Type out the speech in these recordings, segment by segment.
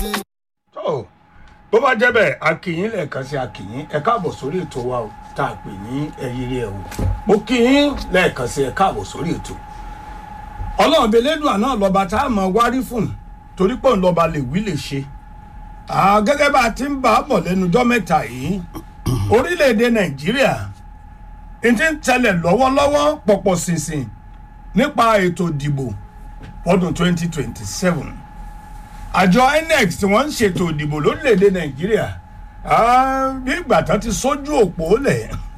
tó bó bá jẹ́ bẹ́ẹ̀ akìyín lẹ́ẹ̀kan sí akìyín ẹ káàbọ̀ sórí ètò wa o tá a pè ní ẹyẹrẹ ẹ̀ o mo kìyín lẹ́ẹ̀kan sí ẹ káàbọ̀ sórí ètò ọlọ́run belédùà náà lọ́ba tá a mọ̀ wárí fún torí pé òun lọ́ba lè wí lè ṣe Ah, gẹ́gẹ́ bá a ti ń bá a bọ̀ lẹ́nu ọjọ́ mẹ́ta yìí orílẹ̀-èdè nàìjíríà n ti ń tẹ̀lẹ̀ lọ́wọ́lọ́wọ́ pọ̀pọ̀ ṣìnṣìn nípa ètò ìdìbò ọdún 2027 àjọ inec tí wọ́n ń ṣètò ìdìbò lórílẹ̀‐èdè nàìjíríà ah, bí ìgbà tán ti sójú òpó lẹ̀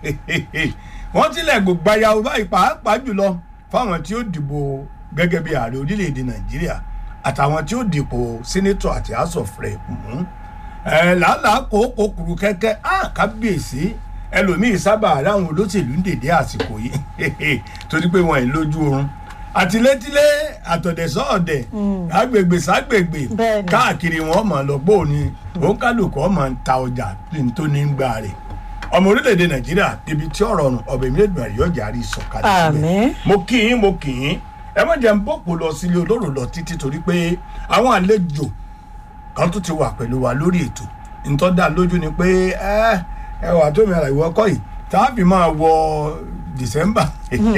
wọ́n tilẹ̀ gbogbo ayáwó báyìí pàápàá jùlọ fáwọn tí ó dìbò gẹ́gẹ́ bí ààrẹ orílẹ̀‐èdè nàìjíríà àtàwọn tí ó dìbò sínétọ̀ àti house of rep mú ẹ làálàá kókó kuru kẹ́kẹ́ á kábíyèsí ẹlòmíín sábà ráwọn olóṣèlú ń dèdè àsìkò yìí torí pé wọn ì lójú oorun àtilétílé àtọ̀dẹ̀sọ́ ọ̀dẹ̀ agbègbè ságbègbè Bẹ́ẹ̀ni. káàkiri wọn mọ̀ lọ́gbọ́ òní òǹkàlùkọ́ mọ̀ ń ta ọjà tó ní ń gbà rẹ̀ ọmọ orílẹ̀-èdè nàìjíríà débi tí ọ̀rọ̀ ọ̀run ọ̀bẹ̀ mi lè dùn àríyànjẹ́ àrí ìsọ̀kalẹ̀ Àmín. mo kì í mo kì í ẹ má jẹ́ ń bọ́pọ̀ lọ sílé olóró lọ títí torí pé àwọn àlejò kan tún ti wà pẹ̀lú wa lórí ètò ntọ́ dá lójú ni pé ẹ ẹ wà tó mi ara ìwọ kọ́ yìí tá a fi máa wọ december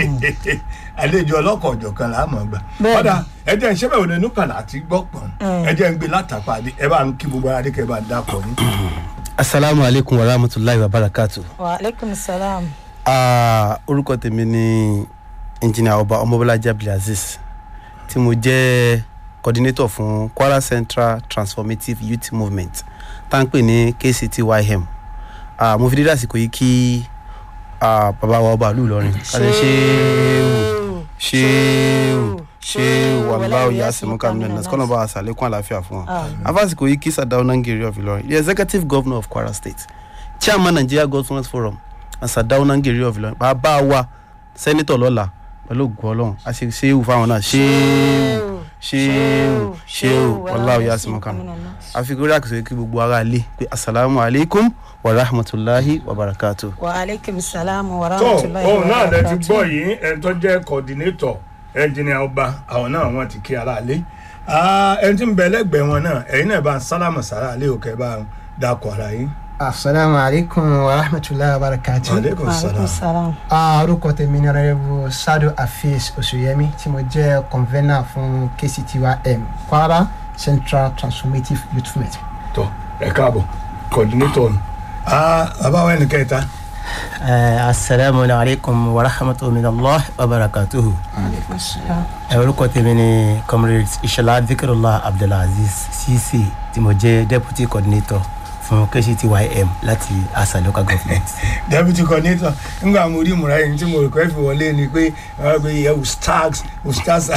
àlejò ọlọ́kọ̀ ọ̀jọ̀kan là á mọ̀ gbà Bẹ́ẹ̀ni. ọ̀dà ẹ jẹ́ ń ṣẹ́ bẹ̀rù nínú kàlà àti gbọ́pọ̀n Mm. ẹ jẹ́ ń gbé látàpá adé ẹ bá ń kí gbogbo ara dé kẹ́ ẹ bá ń dákọ̀ ní. asalaamu aleykum wa rahmatulahi wa barakatu. wa aleykum salaam. Ah, orúkọ tèmi ni engineer ọba ọmọbọlájà abdulaziz tí mo jẹ́ coordinator fún kwara central transformative youth movement tá à ń pè ní kctym Ah, mo fi dídá àsìkò yìí kí ah, bàbá wa ọba ìlú ìlọrin kálẹ̀ ṣéwù ṣéwù ṣéwù aláwọ̀ yà sẹ́múkà mílíọ̀nù náà kọ́nà bá a sàlékún àlàáfíà fún wa Àmín. afásìkò yìí kí sadaw nangiri of ìlọrin the executive governor of kwara state chairman nigeria governors forum and sadaw nangiri of ìlọrin bàbá wa sẹ́nitọ̀ lọ́la pẹ̀lú ògùn ọlọ́run a ṣe ṣéwù fáwọn náà ṣéwù ṣéwù ṣéwù aláwọ̀ yà sẹ́múkà mílíọ̀nù àfikún rí àkùsọ̀ kí gbogbo ara lé pé asalaamu alaykum wa rahmatulahi wa barakatuh. wa aleykum salaam wa tó rahmatulahi wa òun náà lẹ ti barakatuh. gbọ́ yìí ẹni tó jẹ́ coordinator ẹnjìnìà ọba àwọn náà wọ́n ti kí ara lé ẹni tí ń bẹ lẹ́gbẹ̀ẹ́ wọn náà ẹ̀yin náà bá ń sálámù sára lé òkè bá ń dakọ̀ ara yín. asalaamu aleykum wa rahmatulahi wa barakatu. aleykum wa aleykum salaam. salaam. Ah, orúkọ tèmi ni ọ̀rẹ́rẹ́bù sadu afeez oṣùyẹmí tí mo jẹ́ convener fún kctym kwara central transformative youth movement. tó ẹ káàbọ̀ coordinator nù. bàbá wa ẹnì kẹta. asalaamu alaykum wa rahmatulahi wa barakatuhu. aleykum salaam. ẹ orúkọ tèmi ni comrade ishala zikirullah abdulaziz cc tí mo jẹ́ deputy coordinator fún kctym láti asa local government. deputy coordinator nígbà mo rí ìmúra yìí tí mo rò pé fi wọlé ni pé wọ́n pe ìyẹn ustaz ustaz.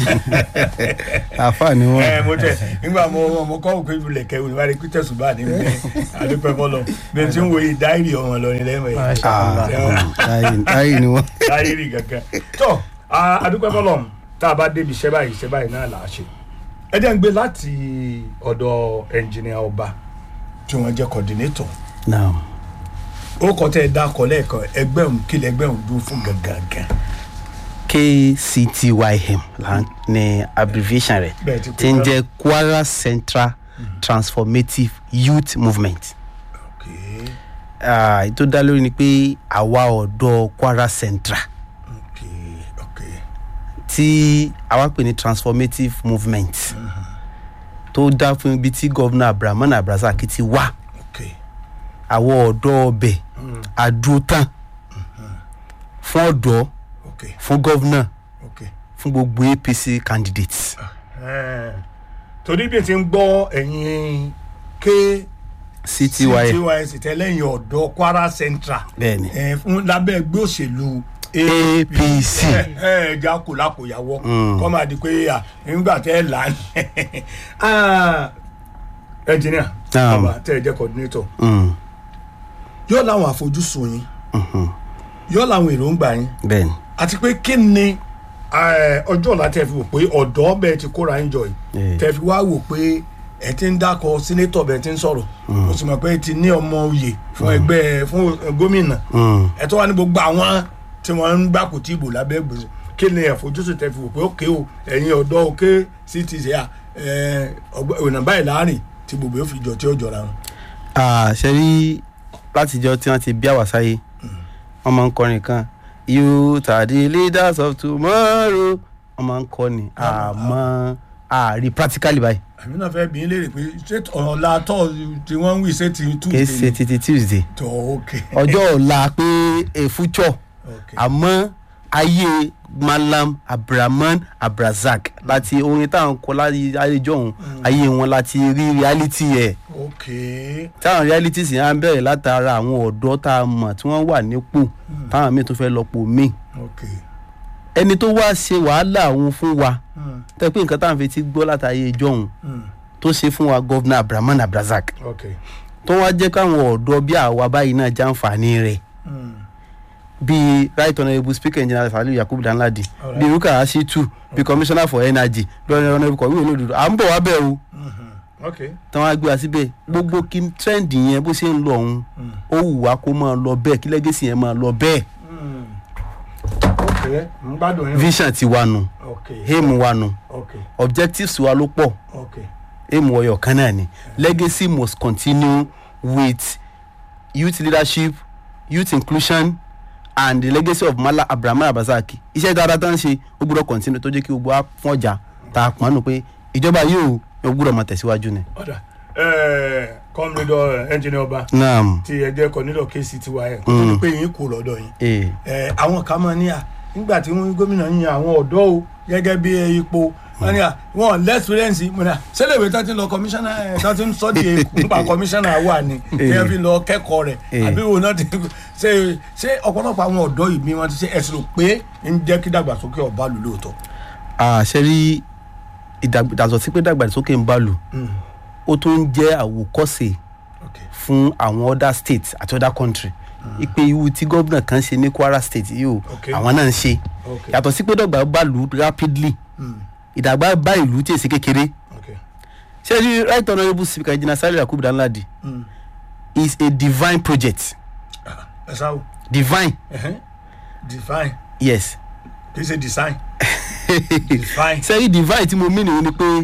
àfa ni wọn. ẹ mo tẹ nígbà mo mo kọ́ òkè ìbílẹ̀ kẹwù ní wàá pété ṣùgbọ́n àní mi àdúpẹ́ fọlọ́ bí n ti ń wo ìdáìrì ọmọ lọ ní lẹ́mọ̀ yìí ayi ni wọn. dáìrì kankan. tó àdúpẹ́ fọlọ́ tá a bá débi iṣẹ́ báyìí iṣẹ́ báyìí náà là á ṣe. ẹ jẹ́ ń gbé láti ọ̀dọ̀ ẹnjìnìà ọba tí wọ́n jẹ́ coordinator naam ó kọ́ tẹ́ ẹ dákọ̀ lẹ́ẹ̀kan ẹgbẹ́ òun kí lẹ́gbẹ́ òun dúró fún gangan. kctym là ń ní abbreviation rẹ̀ Bẹ́ẹ̀ ti pè tí ń náà. jẹ́ kwara central transformative youth movement. Okay, Ah, èyí tó dá lórí ni pé àwa ọ̀dọ́ kwara central okay, okay. tí àwa pè ní transformative movement tó dá fún ibi tí gọ́vnà abdulrahman abdulrasaq ti wá okay. àwọn ọ̀dọ́ ọbẹ̀ àdúrótàn fún ọ̀dọ́ okay, fún gọ́vnà okay. fún gbogbo apc candidates. Eh, torí bí n ti ń gbọ́ ẹ̀yin ké cty ctys tẹ́lẹ̀yìn ọ̀dọ́ kwara central bẹ́ẹ̀ni eh, fún lábẹ́ ẹgbẹ́ òṣèlú apc ẹ̀ẹ́dà kò lákòyàwó kọ́ máa di pé à, nígbà tẹ́ ẹ là á ẹnjìníà Naam. bàbá tẹ́ ẹ jẹ́ coordinator Mm, yóò láwọn àfojúsùn yín yóò láwọn èròǹgbà yín bẹ́ẹ̀ni àti pé kí ni eh, ọjọ́ ọ̀la tẹ́ fi wò pé ọ̀dọ́ bẹ́ẹ̀ ti kóra ń jọ yìí Eh. tẹ́ fi wá wò pé ẹ ti ń dákọ̀ sínétọ̀ bẹ́ẹ̀ ti ń sọ̀rọ̀ mo sì mọ̀ pé ẹ ti ní ọmọ oyè fún ẹgbẹ́ fún eh, gómìnà Mm, ẹ tó wá ní gbogbo àwọn tí wọ́n ń gbà kò tí ìbò lábẹ́ gbèsè kí ni àfojúsùn tẹ́ fi wò pé ókè o ẹ̀yin ọ̀dọ́ òkè sí ti ṣe à ọ̀nà báyìí láàrin tí gbogbo yóò fi jọ tí ó jọra wọn. ṣe rí látijọ́ tí wọ́n ti bí àwa sáyé wọ́n máa ń kọrin kan youth are the leaders of tomorrow wọ́n máa ń kọ́ ni àmọ́ àárí practically báyìí àmì náà fẹ́ bí n léèrè pé ṣé ọ̀la tọ́ tí wọ́n ń wí ṣé ti kì í ṣe tuesday títí tuesday tó ok ọjọ́ ọ̀la pé a future ok àmọ́ ayé malam abdulrahman abdulrasaq láti orin táwọn kọ láyé ayéjọ́ òun ayé wọn láti rí reality ẹ̀ ok táwọn reality sì á bẹ̀rẹ̀ látara àwọn ọ̀dọ́ tá a mọ̀ tí wọ́n wà nípò táwọn míì tó fẹ́ lọ́pọ̀ míì ok ẹni tó wá ṣe wàhálà òun fún wa Mm, tẹ́ pé nǹkan táwọn fi ti gbọ́ látàyè ìjọ òun mm, tó ṣe fún wa gọ́vnà abdulrahman abdulrasaq ok tó wá jẹ́ káwọn ọ̀dọ́ bí àwa báyìí náà jàǹfààní rẹ̀ mm, bíi right honourable speaker engineer saliu yakubu danladi Alright. bíi ruka ashitu bíi commissioner for energy bíi honourable kọ̀wé olódodo à ń bọ̀ wá bẹ́ẹ̀ o mhm, ok tí wọ́n á gbé wa síbẹ̀ gbogbo kí trend yẹn bó ṣe ń lọ ọ̀hún mm, ó wù wá kó máa lọ bẹ́ẹ̀ kí legacy yẹn máa lọ bẹ́ẹ̀ mm. ok n gbádùn yín vision ti wa nù ok aim wa nù ok objectives wa ló pọ̀ ok aim ọyọ̀ kan náà ni legacy must continue with youth leadership youth inclusion and the legacy of mala abraham abazaki iṣẹ́ dáadáa tó ń ṣe ó gbọ́dọ̀ continue tó jẹ́ kí gbogbo wa fún ọjà tá a pọ́n nù pé ìjọba yìí ó gbọ́dọ̀ máa tẹ̀síwájú ni. ọ̀dà ẹ̀ẹ́ kọ́mídọ̀ ẹnjìnì ọba naam tí ẹ jẹ́ kọ́nídọ̀ kéésì tiwa ẹ̀ kó tó di pé yín kò lọ́dọ̀ yín ee ẹ àwọn kan máa ní à nígbà tí wọn gómìnà ń yan àwọn ọ̀dọ́ o gẹ́gẹ́ bí ipò wọn ní à wọn lẹ́sìrẹ́ǹsì mo ní à sẹ́lẹ̀wé tó ti lọ kọmíṣánná ẹ̀ tó ti ń sọ́dí èkó nípa kọmíṣánná wà ní ẹ̀ fi lọ kẹ́kọ̀ọ́ rẹ̀ Eh. àbí wo náà ti ṣe ṣé ọ̀pọ̀lọpọ̀ àwọn ọ̀dọ́ yìí bí wọ́n ti ṣe ẹ̀sìn rò pé ń jẹ́ kí dàgbàsókè ọba lù lóòótọ́. àṣẹ rí ìdàgbàsókè pé dàgbàsókè ń bá lù ó tún ń jẹ́ àwòkọ́ṣe Okay. fún àwọn other states àti other country ipe iwu tí gómìnà kan ṣe ní kwara state yìí o Okay. àwọn náà ń ṣe Okay. yàtọ̀ sí pé dọ̀gbà bá lù rapidly Mm. ìdàgbà bá ìlú tí èsì kékeré Okay. ṣé rí right honourable speaker jìnnà sálẹ̀ yakubu danladi Mm. is a divine project Ah, ẹ sáwọ divine ẹhẹn define yes kì í ṣe design define ṣé rí divine tí mo mí nìyí ni pé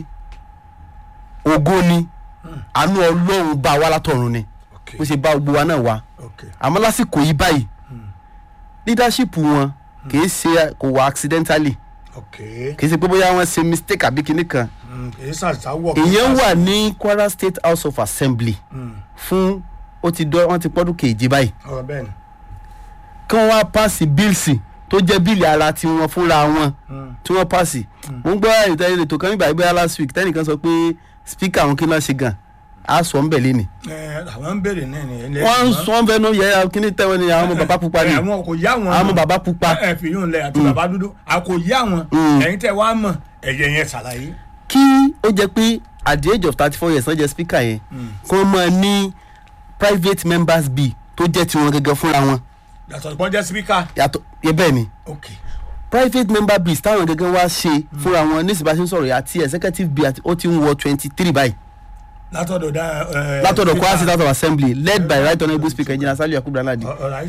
ògo ni àánú ọlọ́run bá wa látọ̀run ni okay bó ṣe bá gbogbo wa náà wá okay àmọ́ lásìkò yìí báyìí leadership wọn kì í ṣe kò wá accidentally okay kì í ṣe pé bóyá wọ́n ṣe mistake àbí kinní kan Mm, kì í ṣàṣàwọ̀ ìyẹn wà ní kwara state house of assembly fún ó ti dọ́ wọ́n ti pọ́dún kejì báyìí ọ̀rọ̀ bẹ́ẹ̀ ni kí wọ́n wá pàṣẹ bíìlì tó jẹ́ bíìlì ara tí wọ́n fúnra wọn tí wọ́n pàṣẹ mo ń gbọ́ ìtẹ́lẹ̀ ètò kan nígbà ìgbéra last week tẹ́nìkan sọ pé speaker àwọn kí náà ṣe gan a sọ ń bẹ̀ lé ni ẹ àwọn ń béèrè náà ni wọ́n ń sọ ń fẹ́nu yẹ kíní tẹ́wọ́n ni àwọn ọmọ bàbá pupa ni àwọn kò yá wọn àwọn ọmọ bàbá pupa ẹ fi yún lẹ àti bàbá dúdú a kò yá wọn Mm. ẹ̀yin tẹ́ wàá mọ̀ ẹ̀yẹ yẹn ṣàlàyé kí ó jẹ́ pé at the age of thirty four years wọ́n jẹ́ speaker yẹn kó máa ní private members bill tó jẹ́ tiwọn gẹ́gẹ́ fúnra wọn yàtọ̀ ìpọ́n jẹ́ sípíkà yàtọ̀ yẹ bẹ́ẹ̀ ni ok private member bills táwọn gẹ́gẹ́ wá ṣe fúnra wọn ní ìsìnbá ṣe ń sọ̀rọ̀ yìí àti executive bill àti ó ti ń wọ twenty three báyìí látọ̀dọ̀ dá ẹ látọ̀dọ̀ kwara state house of assembly led by right honourable speaker engineer saliu yakubu danladi alright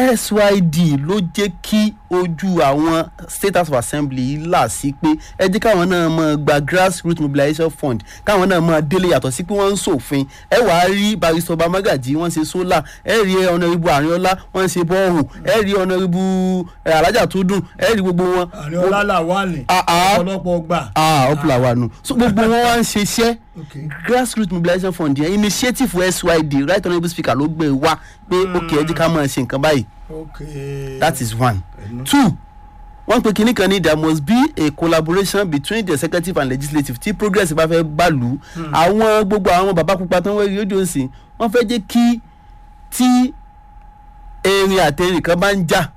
syd ló jẹ́ kí ojú àwọn state house of assembly yìí là sí pé ẹ jẹ́ káwọn náà máa gba grassroots mobilization fund káwọn náà máa délé yàtọ̀ sí pé wọ́n ń ṣòfin ẹ wàá rí barrister ọba magaji wọ́n ṣe solar ẹ rí ọ̀nàrìbù àríọ́lá wọ́n ṣe bọ́ọ̀hù ẹ rí ọ̀nàrìbù alájà tó dùn ẹ rí gbogbo wọn. àní ọlálà wà ní Ah, ah. ọ̀pọ̀lọpọ̀ gbà ah ọ̀pọ̀lọpọ̀ wa nù so gbogbo wọn wá ń ṣe iṣẹ́ ok grassroots mobilization fund yẹn initiative syd right honourable speaker ló gbé wá pé ok ẹ jẹ́ ká máa ṣe nǹkan báyìí ok that is one Ẹnu. two wọ́n pe kinní kan ní there must be a collaboration between the executive and legislative tí progress bá fẹ́ gbàlú àwọn gbogbo àwọn bàbá pupa tó ń wẹ́rí rédíò sí wọ́n fẹ́ jẹ́ kí tí erin àtẹ̀rìn kan bá ń jà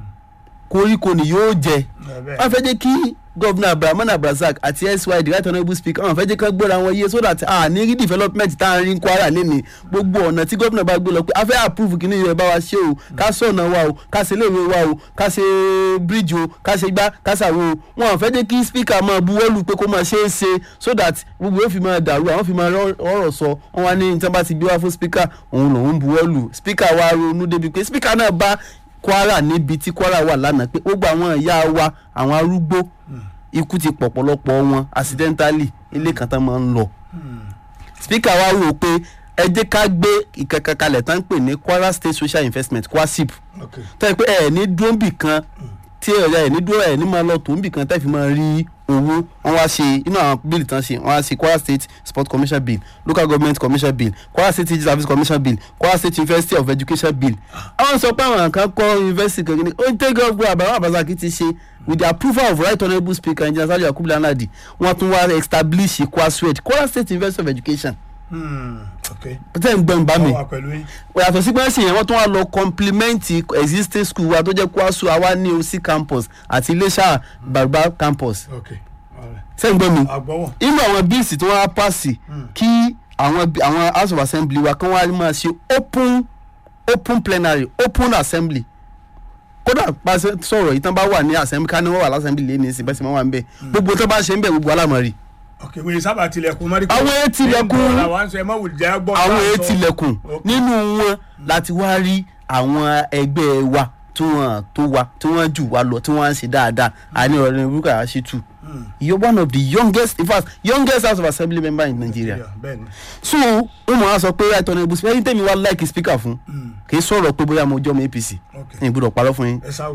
koríko ni yóò jẹ ẹ bẹ́ẹ̀. wọ́n fẹ́ jẹ́ kí gọ́vnà abdulrahman abdulrasaq àti syd right honourable speaker wọ́n fẹ́ jẹ́ kí gbọ́ra wọn yé so that a ní rí development tá a rí ní kwara lẹ́ni gbogbo ọ̀nà tí gọ́vnà bá gbé lọ pé a fẹ́ approve kí ni yóò bá wa ṣe o ká sọ̀nà wa o ká ṣe léèwé wa o ká ṣe bridge o ká ṣe gbá ká ṣàwo o wọn fẹ́ jẹ́ kí speaker máa buwọ́lù pé kó máa ṣe é ṣe so that gbogbo yóò fi máa dàrú àwọn fi máa rọ- ọ̀rọ̀ sọ wọn wá ní ní tí wọ́n bá ti gbé wá fún speaker òun lòun buwọ́lù speaker wa ronú débi pé speaker náà bá kwara níbi tí kwara wà lánàá pé gbogbo àwọn ìyá wa àwọn arúgbó ikú ti pọ̀pọ̀lọpọ̀ wọn accidentally ilé kan tán máa ń lọ speaker wa wò pé ẹ jẹ́ ká gbé ìkankan kalẹ̀ tán ń pè ní kwara state social investment kwasip ok tó yẹ pé ẹ ní dúró bì kan tí ẹ ẹ ní dúró ẹ ní máa lọ tó bì kan tẹ́ fi máa rí owó wọn wá ṣe inú àwọn bíìlì tán ṣe wọn wá ṣe kwara state sport commission bill local government commission bill kwara state teaching service commission bill kwara state university of education bill àwọn sọ pé àwọn kan kọ́ university kan kìíní ó ń tẹ́gẹ́ ọgbọ́n àbáwọ̀ àbáṣákì ti ṣe with the approval of right honourable speaker engineer saju yakubu lanadi wọn tún wá establish kwaswed kwara state university of education Hmm, ok tẹ́ ń gbọ́n bá mi wọ́n wà pẹ̀lú yín yàtọ̀ sí pẹ́ẹ́sì yẹn wọ́n tún wá lọ compliment existing school wa tó jẹ́ kwasu àwa ní oc campus àti iléṣà bàbá campus ok alright. sẹ́yìn gbọ́ mi àgbọ̀wọ̀ inú àwọn bíìsì tí wọ́n á pàṣẹ kí àwọn bí- àwọn house of assembly wa kán wá máa ṣe open open plenary open assembly kódà pàṣẹ sọ̀rọ̀ yìí tán bá wà ní assembly ká ní wọ́n wà lásẹ̀mbly lé ní ìsìn bẹ́sẹ̀ máa wà ń bẹ̀ gbogbo tó bá ṣe ń bẹ̀ gbogbo alámọ̀rí ok wọ́n sábà tilẹ̀kùn mọ́rí. Àwọn èyí tilẹ̀kùn. àwọn àǹsọ̀ ẹ̀ má wù jẹ́ gbọ́. àwọn èyí tilẹ̀kùn Ok. nínú wọn láti wá rí àwọn ẹgbẹ́ wa tí wọ́n tó wa tí wọ́n jù wá lọ tí wọ́n ń ṣe dáadáa àní ọ̀rẹ́ burúkú àṣìtú you are one of the youngest in fact youngest house of assembly member in nigeria bẹ́ẹ̀ni so ó mọ̀ á sọ pé right honourable speaker ẹni tẹ́mi wá like speaker fún kì í sọ̀rọ̀ pé bóyá mo jọ́ ọmọ apc ok ní ìgbọ́dọ̀ parọ́ fún yín ẹ sáwù.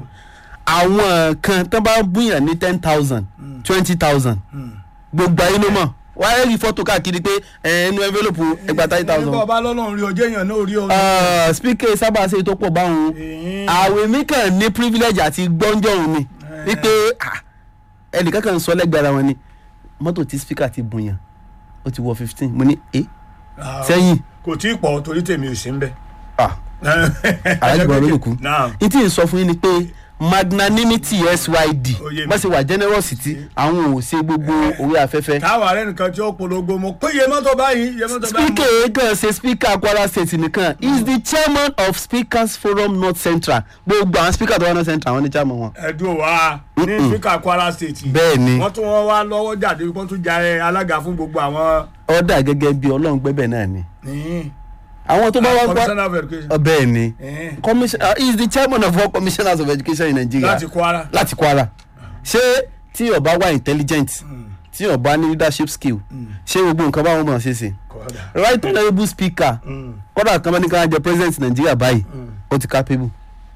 àwọn kan tó bá búyàn ní ten thousand twenty thousand gbogbo ayé ló mọ̀ wáyé rí fọ́tò káàkiri pé ẹnu envelope ẹgbàá thirty thousand nígbà ọba lọ́lọ́run rí ọjọ́ èèyàn náà rí ọ. uh, speaker sábà ṣe tó pọ̀ báwọn Ẹ̀ẹ́n. àwẹ̀ mi kàn ní privilege àti gbọ́njọ́ òun ni wípé ah, ẹnìkan kan sọ lẹ́gbẹ̀ẹ́ ara wọn ni mọ́tò tí speaker ti bùn yàn ó ti wọ fifteen mo ní ẹ Ah, sẹ́yìn kò tí ì pọ̀ torí tèmi ò sí ń bẹ̀. ah, alájùbọ̀ ló lè kú náà n tí n sọ fún yín ni pé magnanimity syd Ó yé mi. bá ṣe wà generosity àwọn ò ṣe gbogbo orí afẹ́fẹ́ káwa rẹ nìkan tí ó polongo mo pé iye mọ́tò báyìí iye mọ́tò báyìí. speaker kan ṣe speaker kwara state nìkan he is the chairman of speakers forum north central gbogbo àwọn speaker tó wà north central àwọn ní chairman wọn. ẹdùn wa ní spika kwara state. bẹ́ẹ̀ ni wọ́n tún wọ́n wá lọ́wọ́ jáde wọ́n tún jẹ́ alága fún gbogbo àwọn. ọ̀dà gẹ́gẹ́ bí ọlọ́run gbẹ́bẹ̀ náà ni ní àwọn tó bá wá gbá commissioner of education. ọ bẹ́ẹ̀ ni Ẹ̀ẹ́n. commission uh, he is the chairman of all commissioners of education in nigeria láti kwara. láti kwara ṣé tí ọba wà intelligent tí ọba ní leadership skill ṣé gbogbo nǹkan báwọn mọ̀ ṣe ṣe Kódà. right honourable speaker Mm. kódà kan bá ní ká jẹ president nigeria báyìí ó ti capable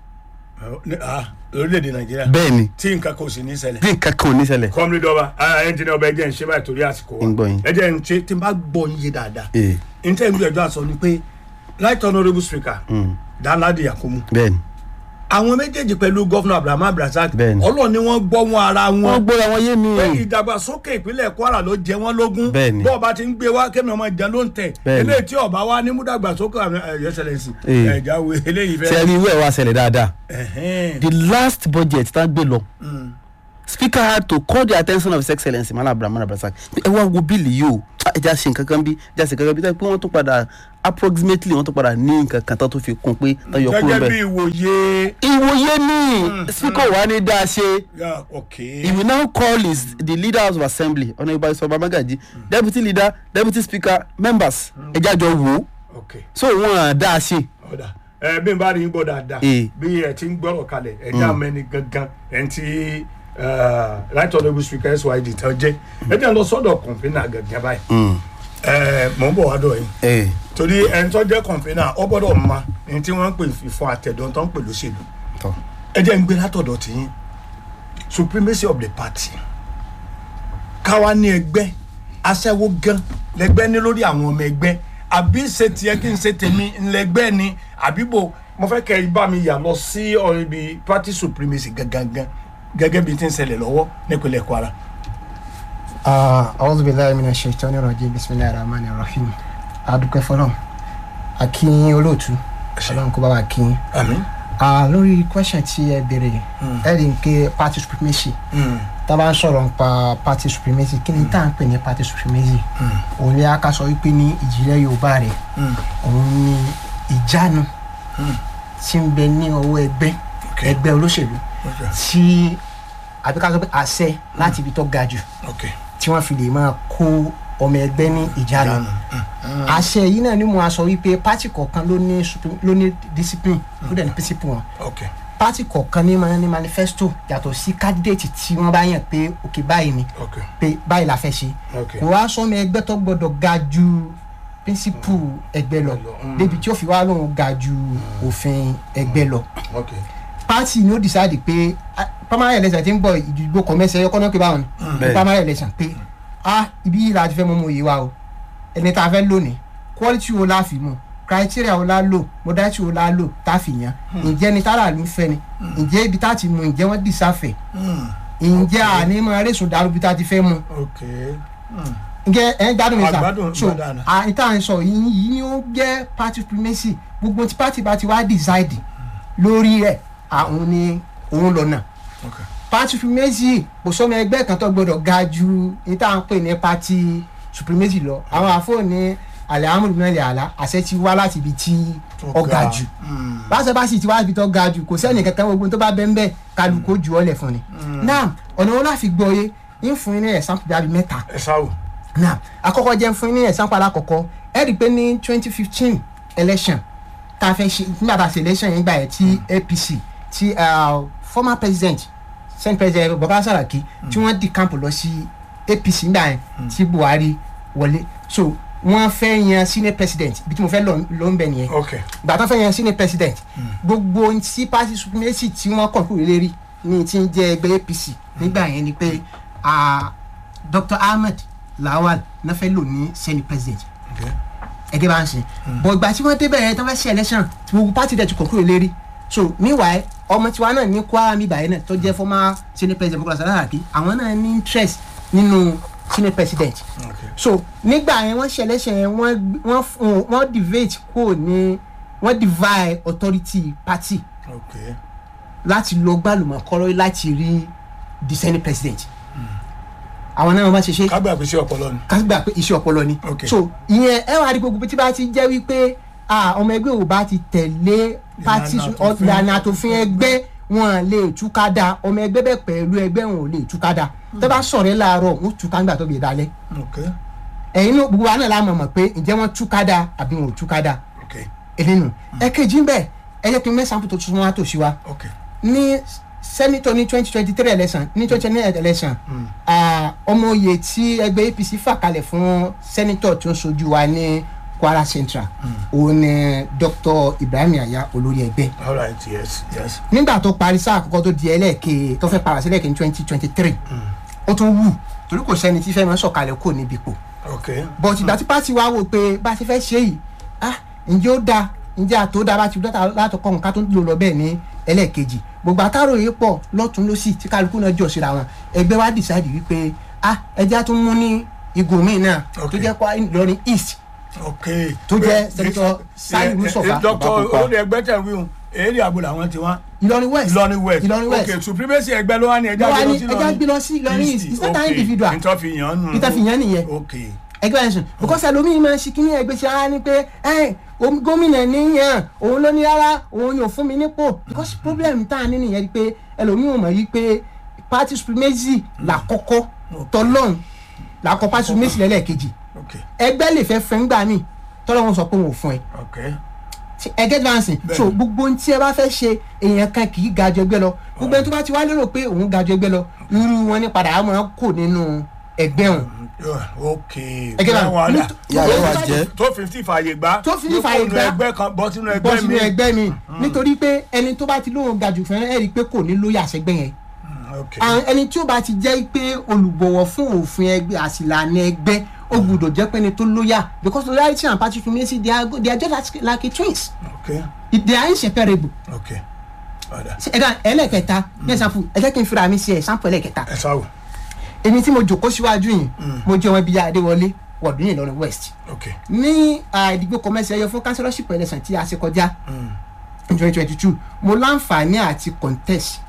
Ní- ah, lórílẹ̀‐èdè nàìjíríà bẹ́ẹ̀ ni tí nǹkan kò sì ní ṣẹlẹ̀. bí nǹkan kan ò ní ṣẹlẹ̀ kọ́mílì dọ́ba ẹnjìnìá ọba ẹjẹ́ ń ṣe báyìí torí àsìkò wa Ń gbọ́ yín. ẹjẹ́ ń ṣe tí n bá gbọ́ yín yé dáadáa ee n tẹ́ ń gbìyànjú àsọ ni pé right honourable speaker danladi yakumu bẹ́ẹ̀ ni àwọn méjèèjì pẹ̀lú gọ́fúnà abraham abdulrasaq Bẹ́ẹ̀ni. ọlọ́ọ̀ ni wọ́n gbọ́ wọn ara wọ́n wọn gbọ́dọ̀ wọn yé mi pé ìdàgbàsókè ìpínlẹ̀ kwara ló jẹ wọ́n lógún Bẹ́ẹ̀ni. bọ́ọ̀ bá ti ń gbé wá kémi ọmọ ìjà ló ń tẹ̀ Bẹ́ẹ̀ni. eléyìí tí ọba wa ní múdàgbàsókè ẹ̀yọ́ ṣẹlẹ̀sì Ee. ẹ̀já wo eléyìí ṣe fẹ́. ẹni ìwé ẹ̀ wá ṣẹlẹ̀ dáadáa Ẹ̀hẹ́n. the last budget tá a gbé lọ Mm. speaker had to call the attention of his excellence malam abdulrahman abdulrasaq ẹ wá wo bíìlì yìí o Ah, ẹ já ṣe nǹkan kan bí ẹ já ṣe nǹkan kan bí tẹ́ pé wọ́n tún padà approximately wọ́n tún padà ní nǹkan kan tó tún fi kún pé tó yọ kúrò gẹ́gẹ́ bí bẹ́ẹ̀. ìwòye. ìwòye ní speaker wa ní dáa ṣe Yeah, okay. he will now call his the leader of assembly ọ̀nà ìbá ìsọ̀rọ̀ babagaji deputy leader deputy speaker members ẹ jájọ wò ó okay. so wọn dáa ṣe. ọ̀dà ẹ bí n bá rí yín gbọ́ dáadáa Ee. bí ẹ ti ń gbọ́rọ̀ kalẹ̀ ẹ já mẹ́ni gangan ẹ̀ ń ti right honourable speaker syd tán jẹ́ ẹ jẹ́ lọ sọ́dọ̀ kọ̀ǹpínà gangan báyìí ẹ mọ̀ ń bọ̀ wá dọ̀ yín Hey. torí ẹni tó jẹ́ kọ̀ǹpínà ọ gbọ́dọ̀ ma ní tí wọ́n ń pè fífún àtẹ̀dọ́ tó ń pè lóṣèlú Tọ́. ẹ jẹ́ ń gbé látọ̀dọ̀ tiyín supremacy of the party káwa ní ẹgbẹ́ aṣẹ́wó gan lẹ́gbẹ́ ní lórí àwọn ọmọ ẹgbẹ́ àbí ṣe tiẹ̀ kí n ṣe tèmi ńlẹ́gbẹ́ ni àbí bò mo fẹ́ kẹ́ ẹ bá mi yà lọ sí ọ̀rọ̀ ibi party supremacy gangan gẹ́gẹ́ bí ti ń ṣẹlẹ̀ lọ́wọ́ nípínlẹ̀ kwara. أعوذ بالله من الشيطان الرجيم بسم الله الرحمن الرحيم adúpẹ́ fọlọ́n akínyìn olóòtú ọlọ́run kó bá wa kínyìn. àmín. Ah, lórí question tí ẹ béèrè ẹ rí i pé party supremacy tá a bá ń sọ̀rọ̀ nípa party supremacy kí ni tá à ń pè ní party supremacy òun ni a ká sọ wípé ní ìjìnlẹ̀ yorùbá rẹ̀ òun ni ìjánu tí ń bẹ ní ọwọ́ ẹgbẹ́ Okay. ẹgbẹ́ olóṣèlú Okay. tí àbí ká sọ pé àṣẹ láti ibi tó ga jù ok tí wọ́n fi lè máa kó ọmọ ẹgbẹ́ ní ìjánu àṣẹ yìí náà ni mo á sọ wípé pátì kọ̀ọ̀kan ló ní supri- ló ní discipline ló dẹ̀ ní principle wọn ok pátì kọ̀ọ̀kan ní máa ní manifesto yàtọ̀ sí candidate tí wọ́n bá yàn pé òkè báyìí ni ok pé báyìí la fẹ́ ṣe ok kò wá sọmọ ẹgbẹ́ tó gbọ́dọ̀ ga ju píńsípù ẹgbẹ́ lọ Mm. débi tí ó fi wá lóun ga ju òfin ẹgbẹ́ lọ ok party ni ó decide pé ah, primary election ti ń bọ̀ ìdìbò kọ̀mẹ́sẹ̀ ẹ̀yọ́ kọ́nà pé báwọn ni Bẹ́ẹ̀. primary election pé ah ibi yìí la ti fẹ́ mú mu yìí wa o ẹni tá a fẹ́ lónìí quality wo la fi mu criteria wo la lò modality wo la lò tá a fi yan ǹjẹ́ ni tára ló ń fẹ́ ni ǹjẹ́ ibi tá a ti mu ǹjẹ́ wọ́n dìsáfẹ̀ ǹjẹ́ àní mọ arẹ́sùn dàrú ibi tá a ti fẹ́ mu ok ǹjẹ́ ẹ̀ ń gbádùn mi sà Àgbádùn, so gbádùn. àìtá ń sọ yìí yìí ni ó jẹ́ party primacy gbogbo tí party bá ti wá decide lórí rẹ̀ àwọn ni òun lọ́nà ok party supremacy kò sọmọ ẹgbẹ́ kan tó gbọdọ̀ ga ju ní tá à ń pè ní party supremacy lọ àwọn àfọ̀ní alihamudulilayi ala àṣẹ ti wá láti ibi tí ó ga jù báṣẹ bá sì ti wá ibi tó ga jù kò sẹ́ni kankan gbogbo tó bá bẹ́ẹ̀ bẹ́ẹ̀ kálukó jù ọ́ lẹ̀ fún ni. náà ọ̀nà wọn láfi gbọ́ yé ń fún yín ní ẹ̀sán bíi mẹ́ta ẹ sáwò náà àkọ́kọ́ jẹ́ fún yín ní ẹ̀sán padà kọ̀kọ́ ẹ rí i pé ní twenty fifteen election tá a fẹ́ ṣe nígbà tá a ṣe election yẹn gbà yẹn tí apc tí uh, former president senate president baba saraki tí wọ́n di camp lọ sí apc nígbà yẹn tí buhari wọlé so wọ́n fẹ́ yan senate president ibi tí mo fẹ́ lọ ló ń bẹ nìyẹn ok ìgbà tó fẹ́ yan senate president gbogbo ohun tí party supremacy tí wọ́n kàn kúrò lérí ní ti ń jẹ́ ẹgbẹ́ apc nígbà yẹn ni pé ah, dr ahmed lawal náà fẹ́ lò ní senate president ok ẹgbẹ́ bá ń sìn bọ̀ ìgbà tí wọ́n débẹ̀ yẹn tó fẹ́ ṣe election tí gbogbo party dẹ̀ ti kàn kúrò lérí so meanwhile ọmọ tiwa náà ní kwara mi báyìí náà tó jẹ́ former senate president bukola saraki àwọn náà ní interest nínú senate president ok so nígbà yẹn wọ́n ṣe election yẹn wọ́n wọ́n fún wọ́n divide kúrò ní wọ́n divide authority party ok láti lọ gbàlùmọ̀ kọ́rọ́ láti rí the senate president àwọn náà wọ́n bá ṣe ṣe kágbà pé sí ọpọlọ ni ká gbà pé iṣẹ́ ọpọlọ ni Ok. so ìyẹn ẹ wá rí gbogbo tí bá ti jẹ́ wípé ah, ọmọ ẹgbẹ́ ò bá ti tẹ̀lé party Ìlànà àtòfin. ìlànà àtòfin ẹgbẹ́ wọn lè túká da ọmọ ẹgbẹ́ bẹ́ẹ̀ pẹ̀lú ẹgbẹ́ wọn ò lè túká da tẹ́ bá sọ̀rọ̀ ẹ láàárọ̀ wọn túká nígbà tó bí dalẹ̀ ok ẹ̀yin náà gbogbo wa náà la mọ̀ mọ̀ pé ǹjẹ́ wọ́n túká da àbí wọn ò túká da ok elénu ẹ̀kejì ń bẹ̀ ẹ jẹ́ kí n mẹ́sàn-án tó tún wá tòṣì wa ok ní sẹ́nitọ̀ ní twenty twenty three election ní twenty twenty three election ah, ọmọ oyè tí ẹgbẹ́ apc fà kalẹ̀ fún sẹ́nitọ̀ tó ń sojú wa ní kwara central òun ni dr ibrahim yaya olórí ẹgbẹ́ all right yes yes nígbà tó parí sáà àkọ́kọ́ tó di ẹlẹ́ẹ̀kẹ́ tó fẹ́ para sí ẹlẹ́ẹ̀kẹ́ ní twenty twenty three ó tún wù torí kò sẹ́ni tí fẹ́ máa sọ̀kalẹ̀ kò níbi ipò ok but ìgbà tí pàtì wa wò pé bá a ti fẹ́ ṣe yìí ah ǹjẹ́ ó dáa ǹjẹ́ àtó dáa bá ti dọ́ta látọkọ̀ nǹkan tó ń lò lọ bẹ́ẹ̀ ní ẹlẹ́ẹ̀kejì gbogbo àtàròyé pọ̀ lọ́tún lọ́sì tí kálukú náà jọ síra wọn ẹgbẹ́ wa decide wípé ah ẹjẹ́ á tún mú ní igun míì náà tó Okay. jẹ́ kwa Ìlọrin east ok Tó jẹ́ Senator Sani Mustafa dr Babapupa. olórí ẹgbẹ́ tẹ̀ wíwùn èrè àbò làwọn ti wá Ìlọrin west Ìlọrin west Ìlọrin west ok supremacy ẹgbẹ́ ló wá ní ẹjẹ́ ló wá àgbẹ̀ ní ẹjẹ́ gbé lọ sí Ìlọrin east it's not an individual nítorí fi yàn án nù ìtàfihàn nìyẹn ok ẹgbẹ́ ẹ̀sùn because ẹlòmíì máa ń ṣe kíní ẹgbẹ́ ṣe ara ni pé ẹ omi- gómìnà níyàn òun ló ní rárá òun ni ò fún mi nípò because problem tá a ní nìyẹn ni pé ẹlòmíì ò mọ̀ yí pé party supremacy làkọ́kọ́ tọ́lọ́n làkọ́ party supremacy lẹ́lẹ́kejì ok ẹgbẹ́ lè fẹ́ fẹ́ ńgbà míì tọ́lọ́wọ́n sọ pé òun ò fún ẹ ok Ti- ẹ get dancing so Bẹ́ẹ̀ni. gbogbo ohun tí ẹ bá fẹ́ ṣe èèyàn kan kì í ga jù ẹgbẹ́ lọ gbogbo ẹni tó bá ti wá lérò pé òun ga jù ẹgbẹ́ lọ irú wọn ní padà á máa kó nínú ẹgbẹ́ òun ok Ẹgbẹ́ náà, Báwọn àdá. ní- Ìyá rẹ̀ wá jẹ́. tó fifty fààyè gbá Tó 50 fààyè kó nu gbá. ẹgbẹ́ kan bọ́ sínú bọ́ ẹgbẹ́ sínú mi ẹgbẹ́ mi nítorí pé ẹni tó bá ti lóun ga jù fún ẹ rí i pé kò ní lóyè àṣẹgbẹ́ yẹn ok àwọn ẹni tí ó bá ti jẹ́ pé olùbọ̀wọ̀ fún òfin ẹgbẹ́ àsìlànà ẹgbẹ́ ó gbúdọ̀ jẹ́ pé ẹni tó lóyà because loyalty and party supremacy they are go- they are just like, like a twins ok they are inseparable ok ọ̀dà ẹ̀ka ẹlẹ́kẹta ní ẹ̀sánfù ẹ jẹ́ kí n fira mi sí ẹ̀sánfù ẹlẹ́kẹta ẹ sáwò èmi tí mo jòkó síwájú yìí mo jẹ́ wọn bíi adéwọlé wọ̀dún yìí lọ́rùn west ok ní ah, ìdìbò kọmẹsì ẹyọ fún councillorship election tí a ṣe kọjá twenty twenty two mo láǹfààní àti contest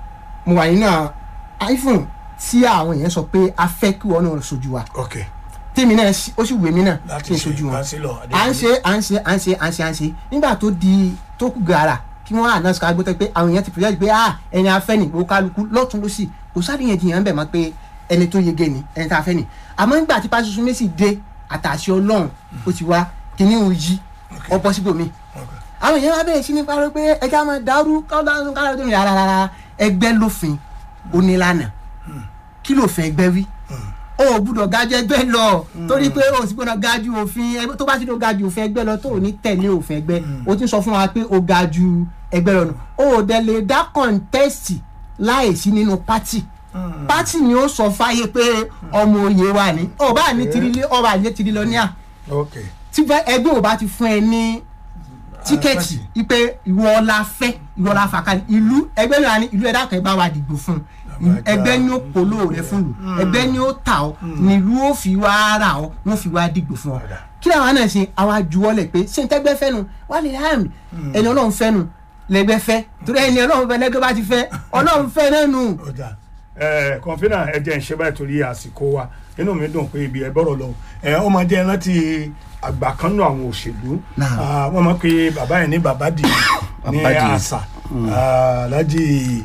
mo wà nínú iphone tí àwọn èèyàn sọ pé a fẹ́ kí wọn náà sojú wa ok tèmi náà sì- ó sì wù mí náà láti kí n ṣe sojú wọn kánsílọ̀ à ń ṣe à ń ṣe à ń ṣe à ń ṣe à ń ṣe nígbà tó di tó kù gàrà kí wọ́n announce ká gbọ́tẹ́ pé àwọn èèyàn ti pèsè pé ah ẹni afẹ́ ni ìgbò kálukú lọ́tún lọ́sì kò sáré yẹn jiyàn bẹ̀ mọ́ pé ẹni tó yege ni ẹni tá a fẹ́ ni àmọ́ nígbà tí pásítọ̀ méjì dé àtàṣe ọlọ́run ó ti wá kíní òun yí ọ̀pọ̀ síbòmí ok àwọn èèyàn wá bẹ̀rẹ̀ sí ní parọ́ pé ẹja máa dàrú káwọn káwọn tó ń yàrá rárá ẹgbẹ́ lófin onílànà kí ló fẹ́ ẹgbẹ́ wí o ò gbúdọ̀ ga ju ẹgbẹ́ lọ torí pé o sì gbọ́dọ̀ ga ju òfin ẹgbẹ́ tó bá ti tó ga ju òfin ẹgbẹ́ lọ tó ò ní tẹ̀lé òfin ẹgbẹ́ o ti sọ fún wa pé o ga ju ẹgbẹ́ lọ nù o ò dẹ̀ lè dá kọ́ńtẹ́sì láìsí nínú pátì pátì ni ó sọ fáyé pé ọmọ òye wà ní ọba ní tirilé ọba ní tirilọ́níà ok tí fẹ́ ẹgbẹ́ ò bá ti fún ẹ ní tíkẹ́ẹ̀tì ipe ìwọ la fẹ́ ìwọ la fà kalẹ̀ ìlú ẹgbẹ́ náà ni ìlú ẹ̀dá kan ẹ bá wa dìgbò fún un ẹgbẹ́ ni ó polo rẹ fún lu ẹgbẹ́ ni ó ta ọ nílùú ó fi wá ra ọ wọ́n fi wá dìgbò fún ọ kí làwọn náà ṣe àwa juwọ́lẹ̀ pé ṣé n tẹ́gbẹ́ fẹ́ nu wà lè hàn ẹni ọlọ́run fẹ́ nu lẹ́gbẹ́ fẹ́ torí ẹni ọlọ́run fẹ́ lẹ́gbẹ́ bá ti fẹ́ ọlọ́run fẹ́ náà nù. ọjà ẹ kọfínà ẹ jẹ́ ń ṣe báyìí torí àsìkò wa inú mi dùn pé ibi ẹ bọ̀rọ̀ lọ ẹ ó máa jẹ́ rántí àgbà kan nù àwọn òṣèlú Náà. Ah, wọ́n máa pe bàbá yẹn ní bàbá dì ní Bàbá Dìí. àṣà Ah, Alhaji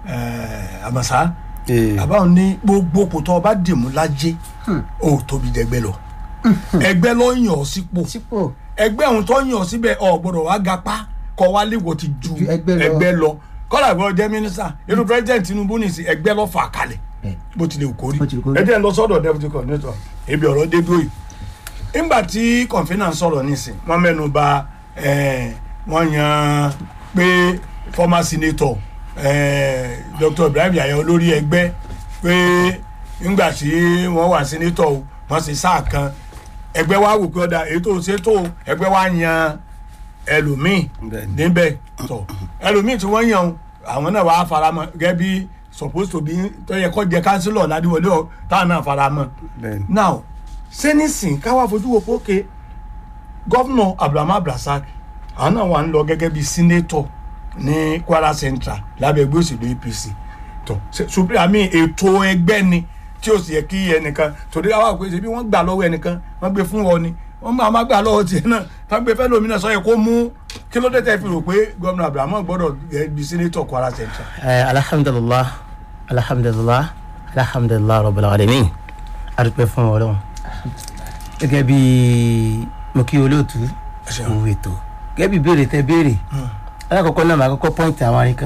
eh, Àmàsà Eh. bàbá òun ní gbogbo kò tó ọba dìmú lájẹ ó tóbi jẹgbẹ́ lọ ẹgbẹ́ ló yàn ọ́ sípò sípò ẹgbẹ́ òun tó yàn ọ́ síbẹ̀ ọ̀ gbọ́dọ̀ wá gapá kọ́ wá léwọ̀ ti ju Ju ẹgbẹ́ lọ. ẹgbẹ́ lọ kọ́lá ìgbọ́ jẹ́ mínísítà irú president Tinubu nìsí ẹgbẹ́ lọ́ fà kalẹ̀ Bẹ́ẹ̀. bó tilẹ̀ kó rí Bó tilẹ̀ kó rí. ẹ jẹ́ n lọ sọ́dọ̀ deputy coordinator ebi ọ̀rọ̀ dé dúró yìí nígbà tí kọ̀ǹfínà sọ̀rọ̀ nísìn wọ́n mẹ́nu bà eh, wọ́n yan pé former senator eh, Dr. Ibrahim Yahya olórí ẹgbẹ́ pé nígbà tí wọ́n wà senator o, wọ́n sì sáà kan ẹgbẹ́ wa wò pé ọ̀dà èyí tó ṣe tó ẹgbẹ́ wa yan ẹlòmíì Bẹ́ẹ̀ni. níbẹ̀ tọ̀ ẹlòmíì tí wọ́n yan o, àwọn náà wàá faramọ́ gẹ́gẹ́ bí supposed to be tó yẹ kó jẹ kánsílọ̀ ládìwọlé ọ táwọn náà faramọ́ Bẹ́ẹ̀ni. now sẹ́nìsìn káwá fojú wo pókè gọ́fúnà abdulhamid abdulrasaq àwọn náà wà ń lọ gẹ́gẹ́ bí sínétọ̀ ní kwara central lábẹ́ ẹgbẹ́ òṣèlú apc tó supreme àmì ètò ẹgbẹ́ ni tí ó sì yẹ kí ẹnìkan torí àwọn àpèsè bí wọ́n gbà lọ́wọ́ ẹnìkan wọ́n gbé fún ọ ni wọ́n máa má gbà lọ́wọ́ tiẹ̀ náà tá gbé fẹ́ lómìnira sọ yẹ kó mú kí ló dé tẹ́ fi rò pé gọ́fúnà abdulhamid gbọ́dọ̀ gẹ́ bí sínétọ̀ kwara central. Eh, alhamdulilah alhamdulilah alhamdulilah rabbil alamin adúpẹ́ fún Ọlọ́run gẹ́gẹ́ bí mo kí olóòtú ṣeun. òwò ètò gẹ́gẹ́ bí ìbéèrè tẹ béèrè alákọ̀ọ́kọ́ náà màá kọ́kọ́ pọ́ǹtì àwọn arín kan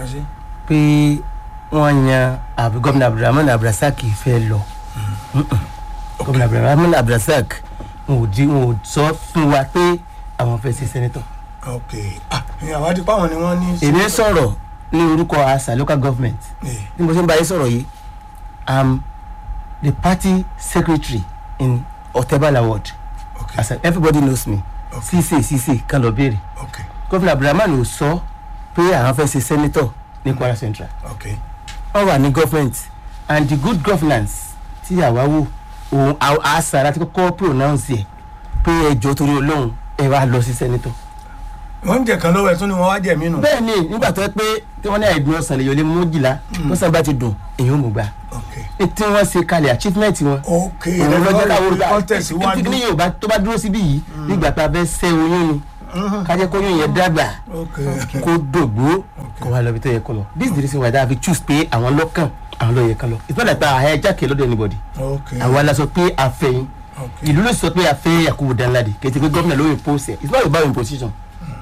pé wọ́n yan àbí gómìnà abdulrahman abdulrasaq fẹ́ lọ Mm-mm. gómìnà abdulrahman abdulrasaq wọn ò di wọn ò sọ fún wa pé àwọn fẹ́ ṣe sẹ́nẹ́tọ̀ ok ah àwọn àti pàwọn ni wọ́n ní. èmi sọ̀rọ̀ ní orúkọ asa local government Eh, bí mo ṣe ń bá yín sọ̀rọ̀ yìí i'm the party secretary in otebala ward ok as in everybody knows me Okay. cc cc kan lọ béèrè ok gómìnà abdulrahman ò sọ pé àwọn fẹ́ ṣe senator ní kwara central ok wọ́n wà ní government and the good governance tí àwa wò òun àṣà láti kọ́kọ́ pronounce ẹ̀ pé ẹjọ́ torí ọlọ́run ẹ wá lọ sí senator. wọ́n ń jẹ kan lọ́wọ́ ẹ̀ tún ni wọ́n wá jẹ mí nù. bẹ́ẹ̀ ni nígbà tó yẹ pé tí wọ́n ní àìdùn ọ̀sán lè yọlé mójìlá tó sàn bá ti dùn èyí ò mú gbà ok tí wọ́n ṣe kalẹ̀ achievement wọn ok òun lọ́jọ́ káwọ́ lọ́jọ́ kọ́ tẹ̀síwájú. ní yorùbá tó bá dúró síbí yìí nígbà tá a fẹ́ sẹ́ oyún ni kájẹ́ kó oyún yẹn dàgbà ok kó dògbó kó wá lọ bí tó yẹ kó lọ this is the reason why that we choose pé àwọn lọ́kàn àwọn ló yẹ kán lọ it's not like àyà jákè lọ́dọ̀ anybody ok àwa la sọ pé àfẹ́yìn ok ìlú ló sọ pé àfẹ́ Yakubu Danladi kì í ti pé gómìnà ló impose it it's not about imposition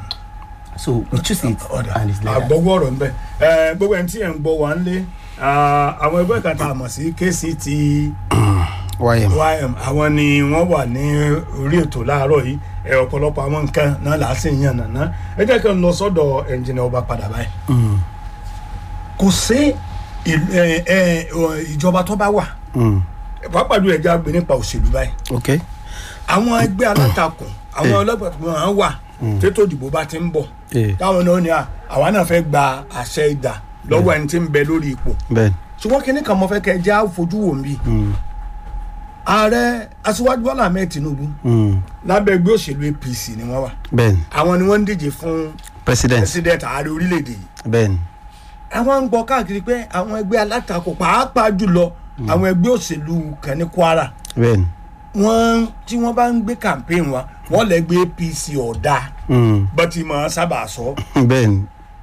so we choose it ọ̀dà and it's like that. àgbọ̀wọ́ ọ̀rọ̀ ńbẹ ẹ gbogbo ẹni tí ẹ̀ ń gbọ́ wà ń lé àwọn ẹgbẹ́ kan tá a mọ̀ sí KCT ym ym àwọn ni wọ́n wà ní orí ètò láàárọ̀ yìí ẹ ọ̀pọ̀lọpọ̀ àwọn nǹkan náà là á sì ń yàn nàná ẹ jẹ́ kí n lọ sọ́dọ̀ ẹnjìnà ọba padà báyìí kò sí ìlú- ẹ, ẹ, ọ, ìjọba tó bá wà pàápàá jù ẹja gbé nípa òṣèlú báyìí ok àwọn ẹgbẹ́ alátakùn àwọn ọlọ́pàá tó máa ń wà tètò ìdìbò bá ti ń bọ̀ Eh. táwọn náà ní à àwa náà fẹ́ gba àṣẹ ìdà lọ́wọ́ ẹni tí ń bẹ lórí ipò bẹ́ẹ̀ ṣùgbọ́n kínní kan mo fẹ́ kẹ́ ẹ jẹ́ àfojú wò mí ààrẹ aṣíwájú bọ́lá ahmed tinubu lábẹ́ ẹgbẹ́ òṣèlú apc ni wọ́n wà bẹ́ẹ̀ àwọn ni wọ́n ń díje fún president president ààrẹ orílẹ̀-èdè yìí bẹ́ẹ̀ àwọn ń gbọ́ káàkiri pé àwọn ẹgbẹ́ alátakò pàápàá jùlọ àwọn ẹgbẹ́ òṣèlú kan ní kwara bẹ́ẹ̀ wọ́n tí wọ́n bá ń gbé campaign wa wọ́n lè gbé apc ọ̀dà bọ́tí mọ̀ ọ́n sábà sọ bẹ́ẹ̀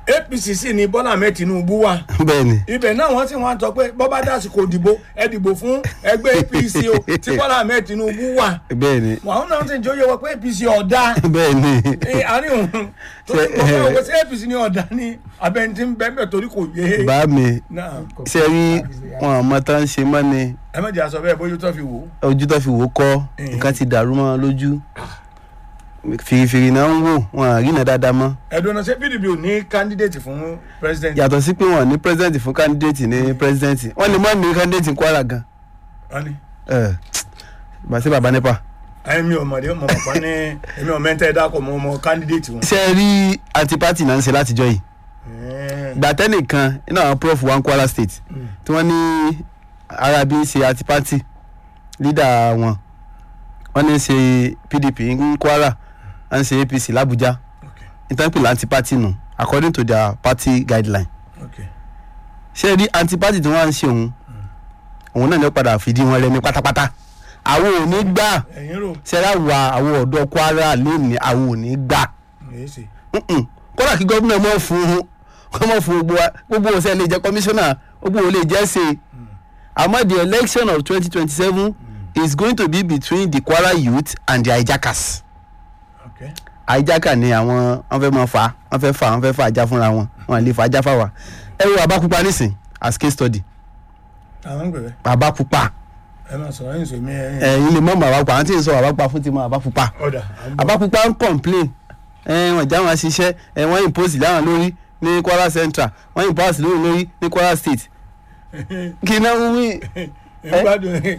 apc sì ni bọ́lá ahmed tinubu wà bẹ́ẹ̀ ni ibẹ̀ náà wọ́n sì wọ́n sọ pé bọ́bá dásìkò dìbò ẹ dìbò fún ẹgbẹ́ apc o tí bọ́lá ahmed tinubu wà bẹ́ẹ̀ ni àwọn náà sì ń jóye wọ pé apc ọ̀dà bẹ́ẹ̀ ni Eh, àárín òun tó Ṣé, mo fẹ́ eh, wọ sí apc ní ọ̀dà ní abẹ́ntí ń bẹ́ẹ̀ bẹ́ẹ̀ torí kò yé bá mi náà ṣe rí wọn àmọ́ tá ń ṣe mọ́ ni ẹ má jẹ́ àṣọ bẹ́ẹ̀ bójú tó fi wò ó ojú tó fi wò ó kọ́ Eh. nǹkan ti dàrú mọ́ wọn lójú fìrìfìrì náà ń wò wọn à rí iná dáadáa mọ́ ẹ̀dùn ọ̀nà ṣé pdp ò ní candidate fún president yàtọ̀ sí pé wọn ní president fún candidate ní president wọn lè má ní candidate ní kwara gan wọ́n ní ẹ bàtí bàbá nípa. ẹ̀mí ọmọdé ọmọ pàpà ní ẹ̀mí ọmọ ẹ̀ńtẹ́ dákọ̀ mọ́ ọmọ candidate wọn. ṣe rí anti-party náà ń ṣe látijọ́ yìí Eh, gbàtẹ́nìkan nínú àwọn prof wa ní kwara state tí wọ́n ní arabi ṣe anti-party leader wọn wọ́n ní ṣe pdp ní kwara wọ́n ń ṣe apc làbújá okay, ìtànpìlẹ̀ anti-party nù according to their party guideline okay. ṣé rí anti-party tí wọ́n ń ṣe òun òun náà ní ó padà fìdí wọn rẹmi pátápátá àwọn ò ní gbà ẹ̀yin rò ṣẹlá wa àwọn ọ̀dọ́ kwara lónìí àwọn ò ní gbà èyí sì Mm-mm. kódà kí gómìnà mọ̀ fún un kọ́ mọ̀ fún gbogbo wa gbogbo ọ̀sẹ̀ lè jẹ́ kọmíṣánná gbogbo ò lè jẹ́ ṣe àmọ́ the election of twenty twenty seven is going to be between the kwara youth and the hijackers okay. hijacker ni àwọn wọn fẹ́ máa fà wọn fẹ́ fà wọn fẹ́ fà ajá fúnra wọn wọn lè fà ajá fáwa ẹ wo abákúpa nísìn as case study àwọn ń gbẹ̀rẹ̀ abákúpa ẹ máa sọ̀rọ̀ ẹ̀yìn sèmi ẹ̀yìn ẹ̀yin lè mọ̀ mọ̀ abákúpa àwọn tí ń sọ abákúpa fún ti mọ̀ abákúpa ọ̀dà abákúpa ń complain ẹ wọn já wọn ṣiṣẹ́ ẹ wọ́n impose láwọn lórí ní kwara central wọ́n impose lórí lórí ní kwara state kí náà ń wí ìgbádùn ẹ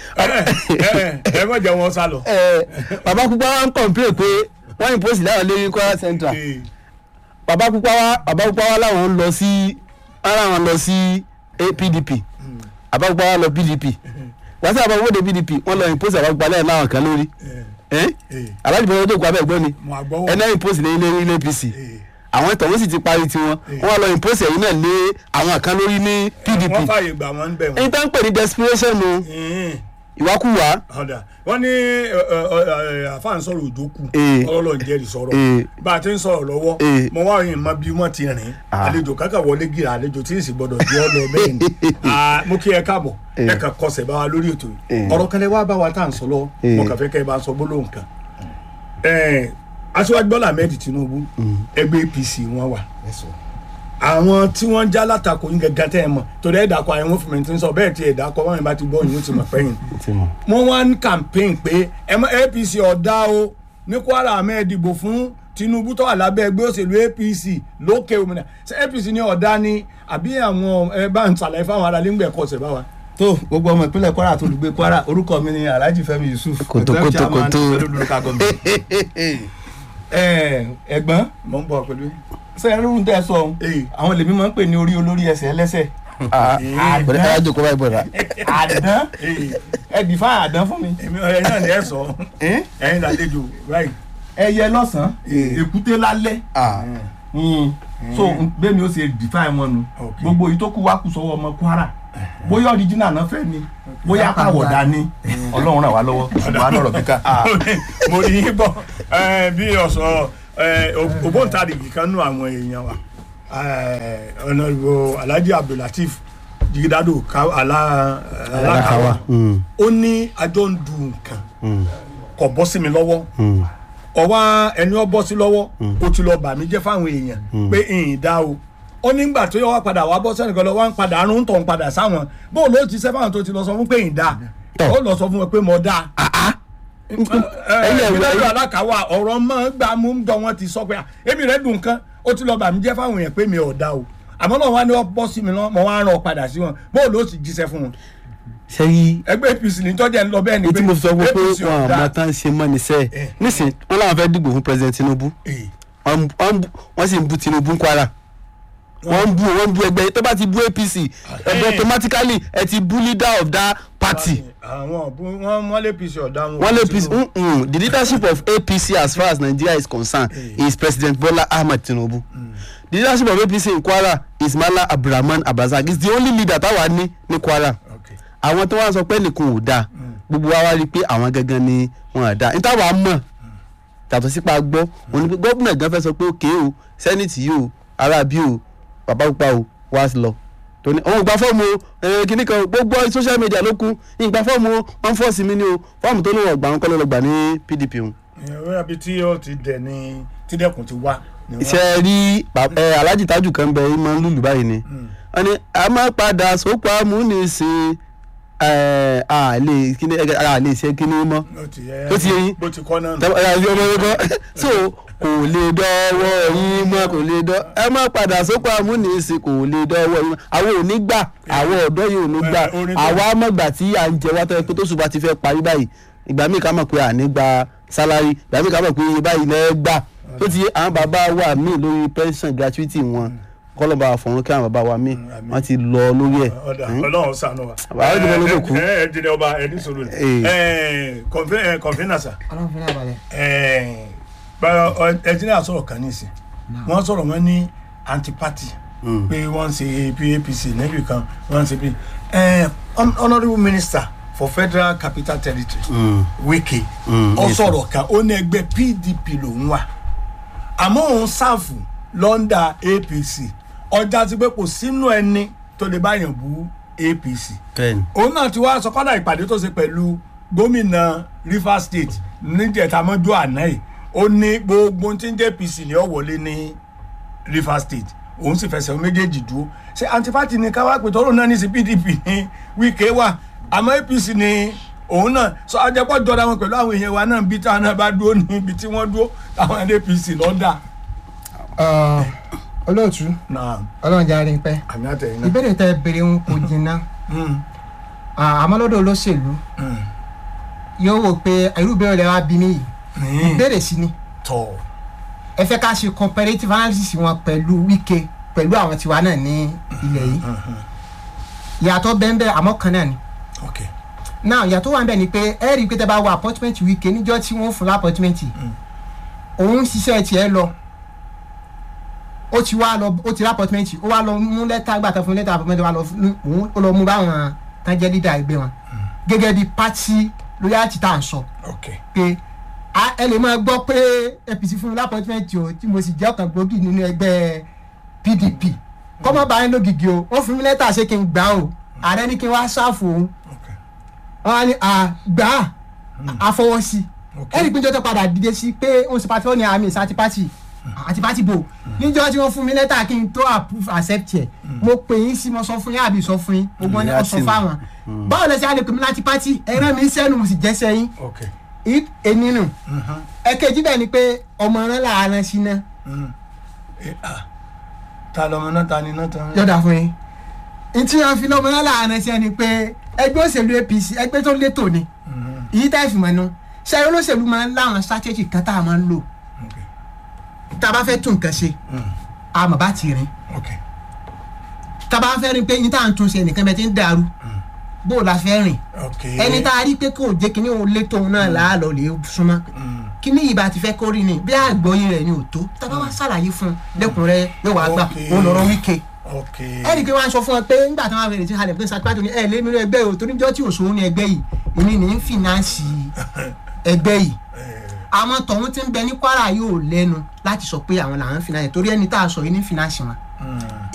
ẹ má jẹ́ wọn sá lọ. ẹ abákúpa wa ń complain pé wọ́n impose láwọn lórí ní kwara central Eh, bàbá pupa wa bàbá pupa wa làwọn ń lọ sí ara wọn lọ sí eh, pdp bàbá pupa wa lọ pdp wọ́n sábà wọ́n dé pdp wọ́n lọ impose bàbá pupa lẹ́yìn láwọn kan lórí eh, ẹ́ eh, aláàjì bọ́lá tó kọ́ abẹ́ gbọ́ ni mo àgbọ̀wọ́. ẹni impose lẹ́yìn lórí ilé apc Eh, àwọn ìtọ̀wé sì ti parí tiwọn wọ́n lọ impose ẹ̀yìn náà lé àwọn kan lórí ní pdp wọ́n fààyè gbà wọ́n ń bẹ̀ wọ́n. ẹni tá ń pè ní desperation nu Eh, ìwákùwà ọ̀dà wọ́n ní ẹ, ẹ, ẹ, àfáà ń sọ̀rọ̀ òjòkù Eh. ọlọ́lọ́ ń jẹ́rìí sọ̀rọ̀ Eh. bá a ti ń sọ̀rọ̀ lọ́wọ́ Eh. mo wá yìí mọ bí wọ́n ti rìn Ah. àlejò kákà wọlé gíra àlejò tí ì sì gbọdọ̀ jẹ́ ọ lọ bẹ́ẹ̀ ni Ah, mo kí ẹ káàbọ̀ ẹ kàn kọsẹ̀ bá wa lórí ètò yìí Eh. ọ̀rọ̀ kan lẹ wá bá wa tá à ń sọ lọ Eh. mo kàn fẹ́ kẹ́ ẹ bá sọ gbólóhùn kan Eh, aṣíwájú bọ́lá ahmed tinubu ẹgbẹ́ apc wọn wà àwọn tí wọ́n já látakò yín gẹ́gẹ́ tẹ́ ẹ mọ̀ torí ẹ̀ dàkọ̀ àwọn fúnmi tí ń sọ bẹ́ẹ̀ tí ẹ̀ dàkọ̀ wọn bá ti gbọ́ yín ó ti mọ̀ pẹ́yìn ti mọ̀ wọ́n wá ń campaign pé ẹ mọ apc ọ̀dà o ní kwara ahmed dìbò fún tinubu tó wà lábẹ́ ẹgbẹ́ òṣèlú apc lókè òmìnira ṣé apc ní ọ̀dà ni àbí àwọn ẹ bá ń ṣàlàyé fáwọn ará lẹ́gbẹ̀ẹ́ kọ́ ọ̀sẹ̀ bá wa. tó gbogbo ọmọ ìpínlẹ̀ kwara tó olùgbé kwara orúkọ mi ni alhaji fẹmi yusuf Kòtò, executive kòtò, chairman kòtò. pẹ̀lú local government. Ẹ, ẹ̀gbọ́n mo ń bọ̀ pẹ̀lú. ṣe é rúrun tẹ́ ẹ sọ Eh. àwọn lèmi máa ń pè ní orí olórí ẹsẹ̀ ẹlẹ́sẹ̀ bọ̀dẹ̀ káyà jòkó báyìí bọ̀dà àdán ẹ dìfá àdán fún mi èmi ọ̀rẹ́ náà ni ẹ sọ Eh? ẹ̀yin làlejò báyìí. ẹyẹ lọ́sàn-án èkúté lálẹ́ Mm. so bẹ́ẹ̀ ni ó ṣe dìfá wọn nu Okay. gbogbo yìí tó kù wá kù sọ́wọ́ ọmọ kwara bóyá ọ̀ríjìnà náà fẹ́ ni bóyá káwọ̀dà ni ọlọ́run ràn wá lọ́wọ́ ṣùgbọ́n a lọ̀rọ̀ kíkà. mo rí yín bọ̀ ẹ, bí ọ̀sọ̀ ẹ, ò- ògbóǹtarìgì kan nú àwọn èèyàn wa ẹ, ọ̀nàrìbò alhaji abdulateef jigidado Ka- Ala- alakawa Mm, ó ní àjọ ń du nǹkan mm, kò bọ́ sí mi lọ́wọ́ mm. ọwọ́ ẹni ọ bọ́ sí lọ́wọ́ ó ti lọ bà mí jẹ́ fáwọn èèyàn pé ìyìn dá o ó nígbà tó yọ wá padà wá bọ́ sẹ́nìkan lọ wá ń padà àrùn tó ń padà sáwọn bó o ló ti sẹ́ fáwọn tó ti lọ sọ fún pé ìyìn dá Tọ́. ó lọ sọ fún wọn pé mo dá ẹyẹ ìwé- ìgbìlẹ̀ alákàwà ọ̀rọ̀ mọ́ gbà mú ń dọ̀ wọ́n ti sọ pé "Ah, èmi rẹ̀ dùn kan ó ti lọ bà mí jẹ́ fáwọn èèyàn pé mi ò dá o àmọ́ náà wá ní ọ bọ́ sí mi lọ mo wá rán ọ padà sí wọn bó o ló sì jíṣẹ́ fún wọn sẹ́yìn ẹgbẹ́ apc ní tọ́jà ń lọ bẹ́ẹ̀ ni ní tí mo fi sọ pé APC wọn ọ̀dà. àmọ́ tán ṣe mọ́ ní sẹ́ẹ̀ Eh. nísìn wọn làwọn fẹ́ dìbò fún president tinubu Eh, wọ́n ń- wọ́n ń bú- wọ́n sì ń bú tinubu ń kwara wọ́n ń bú wọ́n ń bú ẹgbẹ́ tó bá ti bú apc ẹgbẹ́ automatically ẹ ti bú leader of that party àwọn ọ̀bùn- wọ́n wọ́n lé apc ọ̀dà wọn wọ́n lé apc mm, mm, the leadership of apc as far as nigeria is concerned is president bola ahmed tinubu the leadership of apc in kwara is mala abdulrahman abdulrasaq is the only leader táwa ní ní kwara Okay. àwọn tó wá sọ pé nìkan ò dáa gbogbo wa wá rí i pé àwọn gangan ni wọn à dáa níta wàá mọ̀ yàtọ̀ sípa gbọ́ òun ni pé gómìnà gan fẹ́ sọ pé òkè o sẹ́nìtì yìí o ará bí o bàbá pupa o wá lọ tó ní òun ò gba fọ́ọ̀mù o ẹ̀ kíní kan gbogbo social media ló kún ìgbà fọ́ọ̀mù o wọ́n fọ́ọ̀sì mi ni o fọ́ọ̀mù tó ní wọ́n gbà ń kọ́ ló lọ gbà ní pdp òun. ìwé àbí tí ó ti dẹ̀ ní tí dẹ́kun ti wá. ni wọ́n- iṣẹ́ rí bàb- ẹ, alhaji tájù kan bẹ ẹ máa ń lùlù báyìí ni wọ́n ní a máa padà sóko amúnisìn ẹ, a lè kíní ẹ, a lè ṣe kíní mọ́ ó ti yẹ ó ti yẹ yín. bó ti kọ́ náà nù. tẹ́wọ́ ẹ àti ọmọ yẹn kọ́ so kò lè dọ́wọ́ yín mọ́ kò lè dọ́ ẹ má padà sóko amúnisìn kò lè dọ́wọ́ yín mọ́ àwọn ò ní gbà àwọn ọ̀dọ́ yìí ò ní gbà Eh, orin tó- àwa mọ̀gbà tí à ń jẹ wá tọ́ ẹ pé tó ṣùgbọ́n ti fẹ́ parí báyìí ìgbà míì ká mọ̀ pé à ní gba sálárì ìgbà míì ká mọ̀ pé iye báyìí lẹ́ gbà tó ti yé àwọn bàbá wa míì lórí pension gratuity wọn kọ́lọ́ba àfọ̀rún kí àwọn bàbá wa míì wọ́n ti lọ lórí ẹ̀ ọ̀dà ọlọ́run sànù wa. Àwọn ìdìbò ló kù. ẹ ẹ dídẹ ọba ẹni sọ̀rọ̀ ni. Eh. ẹ kọ̀nfínà sà ọlọ́run fi náà balẹ̀. ẹ báyọ̀ ẹ̀jìnlẹ̀ sọ̀rọ̀ kan nísìn wọ́n sọ̀rọ̀ wọn ní anti-party pé wọ́n ń ṣe apc níbi kan wọ́n ń ṣe bí ẹ honourable minister for federal capital territory wike Mm, ọ yes, sọ̀rọ̀ kan ó ní ẹgbẹ́ pdp lòún wà àmọ́ òun ṣàfù lọ́ndà apc ọjà ti pé kò sínú ẹni tó lè báyàn bú apc bẹ́ẹ̀ni òun náà ti wá sọ kọ́dà ìpàdé tó ṣe pẹ̀lú gómìnà rivers state níjẹ̀tamọ́jú àná yìí ó ní gbogbo tí ń jẹ́ apc ní ọ̀wọ́lé ní rivers state òun sì fẹsẹ̀ méjèèjì dúró ṣé antipati ni káwá pé tọ́rọ̀ náà ní sí pdp ní wíkẹ́ wà àmọ́ apc ni òun náà sọ ajẹ́pọ̀ jọra wọn pẹ̀lú àwọn èèyàn wa náà bí táwọn náà bá dúró ní ibi tí wọ́n dúró táwọn apc lọ́dà Ọ̀, olóòtú náà ọlọ́run jẹ́ àárín pẹ́ àmì àtẹ̀yìn náà. ìbéèrè tẹ béèrè ń kò jìnnà Mm, Ah, àmọ́ lọ́dọ̀ olóṣèlú mm, yóò wò pé irú ìbéèrè rẹ wá bí mí yìí mm. ìbéèrè sí ni tọ̀ ẹ fẹ́ ká ṣe comparative analysis wọn pẹ̀lú wike pẹ̀lú àwọn tiwa náà ní ilẹ̀ yìí ìyàtọ̀ bẹ́ẹ̀ àmọ́ kan náà ni ok now ìyàtọ̀ wà ń bẹ̀ ni pé ẹ rí i pé tẹ bá wọ appointment wike níjọ́ tí wọ́n fún appointment òun ṣiṣẹ́ tiẹ̀ lọ ó ti wá lọ ó ti rí appointment ó wá lọ mú lẹ́tà gbà tó fún lẹ́tà appointment wá lọ fún òun ó lọ mú báwọn tán jẹ́ leader ẹgbẹ́ wọn gẹ́gẹ́ bí party loyalty tá à ń sọ ok pé a- ẹ lè máa gbọ́ pé apc fún mi lápọ́tímẹ́ǹtì o tí mo sì jẹ́ ọ̀kan gbòógì nínú ẹgbẹ́ pdp kọ́mọ́ bá yín lógìgì o wọ́n fún mi lẹ́tà ṣé kí n gbà o ààrẹ ní kí n wá ṣáàfù òun ok wọ́n á ní à gbà á àfọwọ́sí ok ẹ̀rí pé jọ́tọ̀ padà dìde sí pé òun sì pàtó ní àmì ìsàtì pàtì àti pàtì bò níjọ́ tí wọ́n fún mi lẹ́tà kí n tó approve accept ẹ̀ mo pè yín sí mo sọ fún yín àbí sọ fún yín gbogbo ní ọ̀sán fáwọn báwo lẹ ṣe á lè pè mí láti pàtì ẹ̀rọ mi sẹ́nu mo sì jẹ́ sẹ́yìn ok ẹni nù ẹ̀kejì bẹ́ẹ̀ ni pé ọmọ rẹ làárẹ̀ sí náà Eh, ah. ta lọmọ náà ta ni náà ta. yọ̀dà fún yín ntí wọn fi lọ́mọ rẹ làárẹ̀ sí ẹni pé ẹgbẹ́ òṣèlú apc ẹgbẹ́ tó létò ni èyí tá ìfìmọ̀ nu ṣẹ́yìn olóṣèlú máa ń láwọn strategy kan tá a máa ń lò ok tá a bá fẹ́ tún nǹkan ṣe àmọ́ bá ti rìn ok tá a bá fẹ́ rin pé yín tá à ń tún ṣe nìkan bẹ́ẹ̀ ti ń dàrú bó o la fẹ́ rìn ok ẹni tá a rí pé kò jẹ́ kíní òun létò òun náà làálọ̀ lè súnmọ́ kíní yìí bá ti fẹ́ kórìí ni bí àgbọ̀yìn rẹ̀ ni ò tó tá a bá wá ṣàlàyé fún un lẹ́kùnrẹ́ yóò wá gbà Ok. òun lọ́rọ́ wíkẹ́ ok ẹnì pé wọ́n á sọ fún ọ pé nígbà tí wọ́n fẹ́rẹ̀ tí halẹ̀ pé sàtìpáàtì ní ẹ̀ lé nínú ẹgbẹ́ yìí o torí jọ́ tí òṣòwò ní ẹgbẹ́ yìí èmi ní ń fìnánsì ẹgbẹ́ yìí àwọn tọ̀hún ti ń bẹ ní kwara yóò lẹ́nu láti sọ pé àwọn làwọn fìnánsì torí ẹni tá a sọ yìí ní fìnánsì wọn